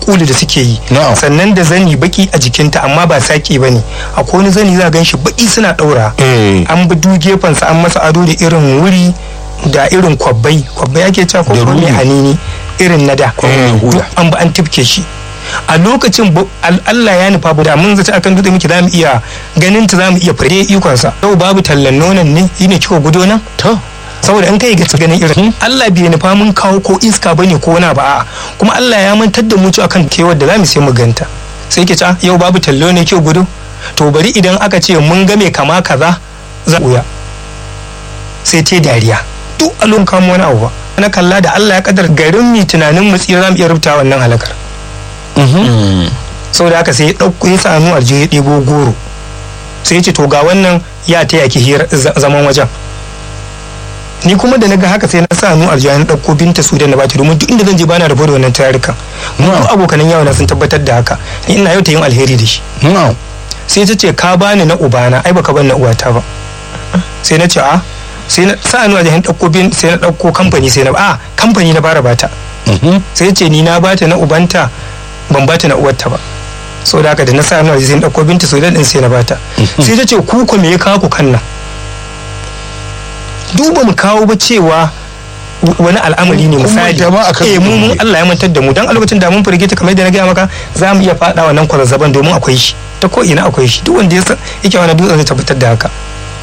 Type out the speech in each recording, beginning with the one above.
kuli da suke yi Na'am. sannan da zani baki a jikinta amma ba saki ba ne akwai wani zani za gan shi baki suna ɗaura Eh. an bi du gefensa an masa ado da irin wuri da irin kwabbai kwabbai ake cewa ko Da kuma mai rumi. hanini irin na da Eh, duk an bi an tifke shi a lokacin bu- al- Allah ya nufa bu da mun zata akan dutse muke za mu iya ganin ta za mu iya fare ikonsa yau babu tallan nonon ne yi ne kika gudo nan to saboda an kai ga ganin irin Allah bai nufa mun kawo ko iska bane ko wani ba a'a kuma Allah ya mantar da mu cewa kan kewar da zamu sai mu ganta sai ke ta yau babu tallo ne kyau gudu to bari idan aka ce mun ga mai kama kaza za uya sai te dariya duk alon kamo wani abu ba na kalla da Allah ya kadar garin mi tunanin mu tsira zamu iya rubuta wannan halakar saboda haka sai ya ɗauko ya sa hannu a ya ɗebo goro sai ya ce to ga wannan ya taya ki hira za- zaman wajen ni kuma da naga haka sai na sa hannu aljiya na ɗauko binta su da na bata domin duk inda zan je bana rabo da wannan tarukan mu duk abokanan yawa na sun tabbatar da haka ni ina yau ta yin alheri da shi no sai ta ce ka bani na ubana ai baka ban na uwata ba sai na ce a sai na sa hannu aljiya na ɗauko bin sai na ɗauko kamfani sai na a kamfani na bara bata sai ce ni na bata na ubanta ban bata na uwarta ba sau da haka da na sa hannu aljiya sai na ɗauko binta su da ɗin sai na bata sai ta ce ku ko me ya kawo ku kan nan duba mu kawo ba cewa wani al'amari ne Kun misali manta ma akan eh mu mun ne. Allah ya mantar da mu dan a lokacin da mun firgita kamar yadda na gaya maka za mu iya fada wannan kwazazzaban domin akwai shi ta ko ina akwai shi duk wanda ya san yake wani dutsen zai tabbatar da haka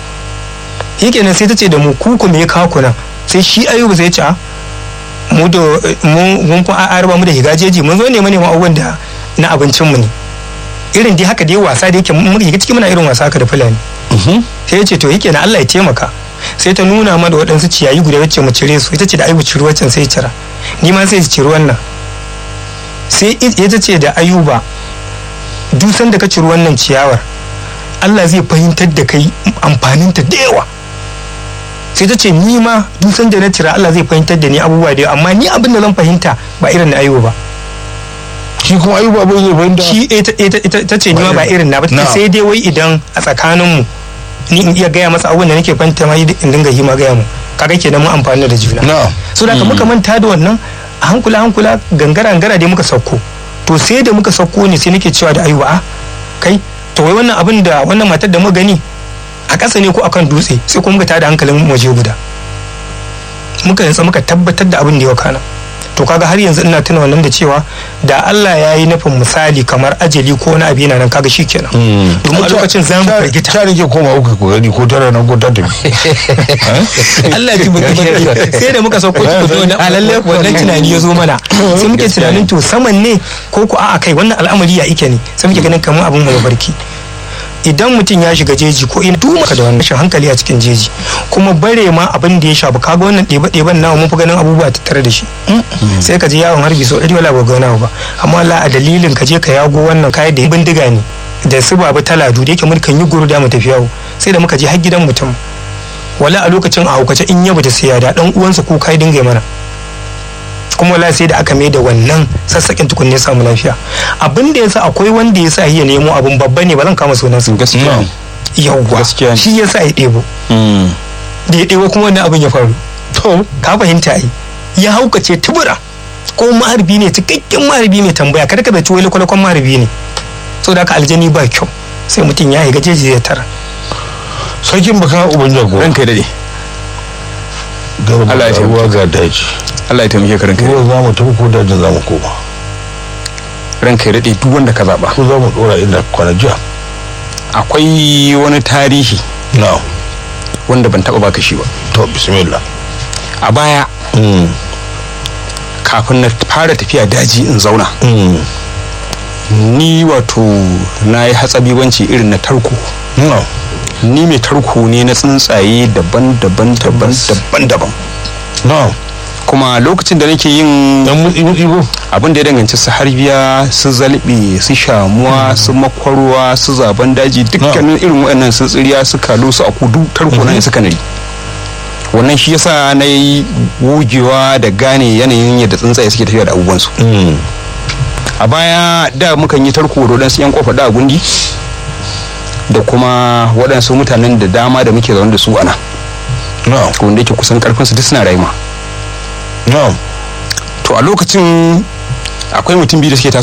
yake nan sai ta ce da mu ku ku me ya kawo ku nan sai shi ayuba sai ya ce a mu da mu mun fa a arba mu da higajeji mun zo neman neman abubuwan da na abincin mu ne irin dai haka dai wasa da yake mun shiga ciki muna irin wasa haka da fulani sai ya ce to yake na Allah ya taimaka sai ta nuna mana waɗansu ciyayi guda wacce mu cire su ita ce da ayuba ciri waccan sai cira ni ma sai ciri wannan sai ita ce da ayuba dusan da ka ciri wannan ciyawar Allah zai fahimtar da kai amfaninta da yawa sai ta ce ni ma dusan da na cira Allah zai fahimtar da ni abubuwa da yawa amma ni abin da zan fahimta ba irin na ayuba ba shi kuma ayuba abin zai fahimta shi ita ita ita ta ce ni ma ba irin na ba Na. sai dai wai idan a tsakaninmu ni in iya gaya masa abubuwan da nake fahimta ma in dinga yi ma gaya mu kaga kenan mun amfani da juna na so da muka manta da wannan a hankula hankula gangara gangara dai muka sauko to sai da muka sauko ne sai nake cewa da ayuba a kai to wai wannan abin da wannan matar da muka gani a ƙasa ne ko akan dutse sai kuma muka tada hankalin waje guda muka nutsa muka tabbatar da abin da ya kana to kaga har yanzu ina tuna wannan da cewa da Allah ya yi nufin misali kamar ajali ko wani abu yana nan kaga shikenan domin a lokacin za mu firgita ta rike koma uku ku gani ko tara nan ko ta tafi Allah ji buki buki sai da muka sauko ku zo na alalle wannan tunani ya zo mana sai muke tunanin to saman ne ko ku a'a kai wannan al'amari ya ike ne sai muke ganin kamar abin mai barki idan mutum ya shiga jeji ko ina duma ka da wannan rashin hankali a cikin jeji kuma bare ma abin da ya shafi kaga wannan ɗebe ɗeben nawa mun fi ganin abubuwa tattare da shi sai ka je yawon harbi so ɗari wala ba ga wani ba amma Allah a dalilin ka je ka yago wannan kayan da bindiga ne da su babu taladu da yake mulkan yi guru da mu tafi yawo sai da muka je har gidan mutum wala a lokacin a haukace in yaba da siya da dan uwansa kuka ya dinga mana kuma wala sai da aka mai da wannan sassaƙin tukun ne samu lafiya abin da yasa akwai wanda yasa ya nemo abin babba ne ba zan kama sunan su gaskiya ne. yawwa Gaskiya ne. shi yasa ya ɗebo da ya ɗebo kuma wannan abin ya faru to ka fahimta ai ya haukace tubura ko maharbi ne cikakken maharbi mai tambaya kada ka bai wani kwalakwan maharbi ne saboda haka aljani ba kyau sai mutum ya yi gajeji ya tara sarkin baka uban jago ranka ya dade garba Allah ya ga taimake ruwa ga daji Allah ya taimake ka ranka ya ruwa za mu tafi ko dajin za mu koma dade. ranka ya dade duk wanda ka zaba ko za mu dora inda kwana jiya akwai wani tarihi na wanda ban taba baka shi ba to bismillah a baya Mm, kafin na fara tafiya daji in zauna mm, ni wato na yi hatsabibanci irin na tarko na ni mai tarko ne na tsuntsaye daban-daban daban-daban daban na kuma lokacin da nake yin dan mutsi mutsi ko abin da ya danganci su harbiya su zalbe su shamuwa su makwarwa su zaben daji dukkanin irin waɗannan su tsiriya su kalo su akudu tarko na suka nari wannan shi yasa na yi gogewa da gane yanayin yadda tsuntsaye suke tafiya da abubuwansu Mm, a baya da mukan yi tarko da waɗansu 'yan kofa da gundi da kuma waɗansu mutanen da dama da muke zaune da su a nan na wanda yake kusan karfinsu duk suna rayuwa na to a lokacin akwai mutum biyu da suke